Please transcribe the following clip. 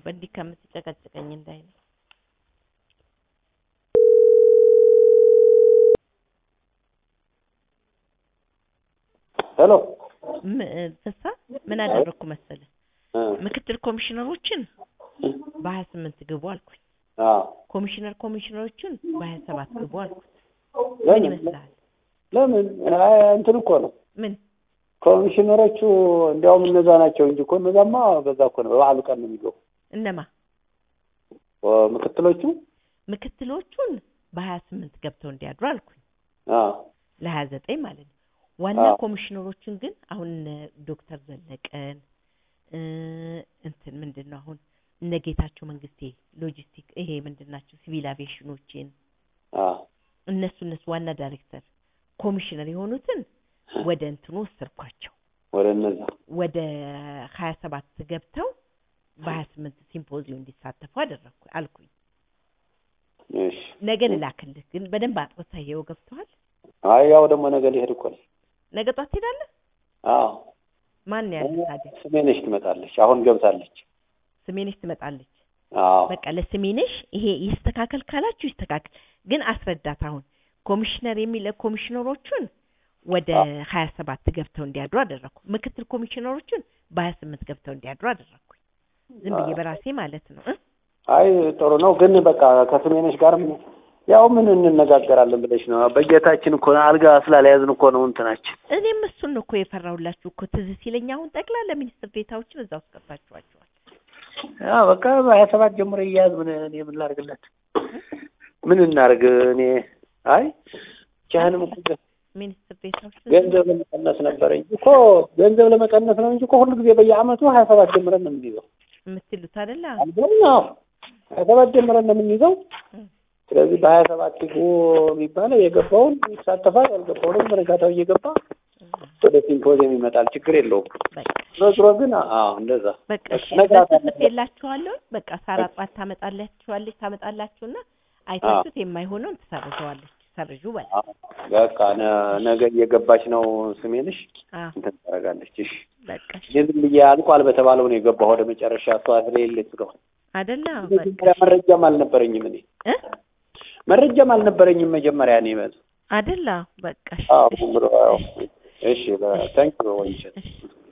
በእንዲህ ከምትጨቀጭቀኝ እንዳይ ነው። ሄሎ ም- ፍሳ ምን አደረግኩ መሰለህ? ምክትል ኮሚሽነሮችን በሀያ ስምንት ግቡ አልኩኝ። ኮሚሽነር ኮሚሽነሮችን በሀያ ሰባት ግቡ አልኩት። ምን ለምን ይመስልሃል? ለምን አይ፣ እንትን እኮ ነው ምን ኮሚሽነሮቹ እንዲያውም እነዛ ናቸው እንጂ እኮ እነዛማ በዛ እኮ ነው በበዓሉ ቀን ነው የሚገቡ እነማ ኦ፣ ምክትሎቹ ምክትሎቹን በሀያ ስምንት ገብተው እንዲያድሩ አልኩኝ። አዎ ለሀያ ዘጠኝ ማለት ነው። ዋና አዎ። ኮሚሽነሮችን ግን አሁን እነ ዶክተር ዘለቀን እ እንትን ምንድን ነው አሁን እነ ጌታቸው መንግስቴ ሎጂስቲክ ይሄ ምንድን ናቸው ሲቪል አቪዬሽኖችን አዎ እነሱ እነሱ ዋና ዳይሬክተር ኮሚሽነር የሆኑትን ወደ እንትኑ ወሰድኳቸው ወደ እነዛ ወደ ሀያ ሰባት ገብተው በሀያ ስምንት ሲምፖዚየም እንዲሳተፉ አደረግኩ አልኩኝ። እሺ ነገ ልላክልህ ግን በደንብ አጥርተህ ይኸው ገብተዋል። አይ ያው ደግሞ ነገ ሊሄድ እኮ ነው ነገ ጧት ትሄዳለህ? አዎ ማን ያለ ታዲያ? ስሜነሽ ትመጣለች አሁን ገብታለች ስሜነሽ ትመጣለች። አዎ በቃ ለስሜነሽ ይሄ ይስተካከል ካላችሁ ይስተካከል፣ ግን አስረዳት። አሁን ኮሚሽነር የሚለ ኮሚሽነሮቹን ወደ ሀያ ሰባት ገብተው እንዲያድሩ አደረግኩ። ምክትል ኮሚሽነሮቹን በሀያ ስምንት ገብተው እንዲያድሩ አደረግኩኝ። ዝም ብዬ በራሴ ማለት ነው እ አይ ጥሩ ነው ግን በቃ ከስሜነሽ ጋር ምን ያው ምን እንነጋገራለን ብለሽ ነው በጌታችን እኮ አልጋ ስላልያዝን እኮ ነው እንትናችን እኔም እሱን ነው እኮ የፈራሁላችሁ እኮ ትዝ ሲለኝ አሁን ጠቅላላ ሚኒስትር ዴታዎችን እዛ ውስጥ ቀጣችኋቸዋል። ያው በቃ በሀያ ሰባት ጀምሮ እያያዝ ምን እኔ ምን ላድርግለት ምን እናድርግ እኔ አይ ቻህንም እኮ ሚኒስትር ዴታዎች ገንዘብ ለመቀነስ ነበረ እንጂ እኮ ገንዘብ ለመቀነስ ነው እንጂ እኮ ሁሉ ጊዜ በየአመቱ ሀያ ሰባት ጀምረን ነው የምንይዘው የምትሉት አይደለ? አብዛኛው ሀያ ሰባት ጀምረን ነው የምንይዘው እም። ስለዚህ በሀያ ሰባት ግቡ የሚባለው የገባውን ይሳተፋል ያልገባውንም በነጋታው እየገባ ወደ ሲምፖዚየም ይመጣል ችግር የለውም በቃ ዞሮ ዞሮ ግን አዎ እንደዛ በቃ እሺ፣ ነግራታለሁ። በጽሁፍ ጽፌላችኋለሁ። በቃ ሳራ ጧት ታመጣላችኋለች ታመጣላችሁና አይታችሁት የማይሆነውን ትሰርዘዋለች። ሰርዡ በል አዎ፣ በቃ ነ- ነገ እየገባች ነው ስሜንሽ አዎ፣ እንትን ታደርጋለች እሺ በቃ እሺ። እኔ ዝም ብዬ አልቋል በተባለው ነው የገባሁ ወደ መጨረሻ እሷ ስለሌለች ስለሆነ አይደለ? በቃ መጀመሪያ መረጃም አልነበረኝም እኔ እ መረጃም አልነበረኝም መጀመሪያ እኔ መ አይደለ? በቃ እሺ፣ አዎ እሺ፣ ዝም ብሎ ያው እሺ ታንክ ዩ ወንጀል እሺ።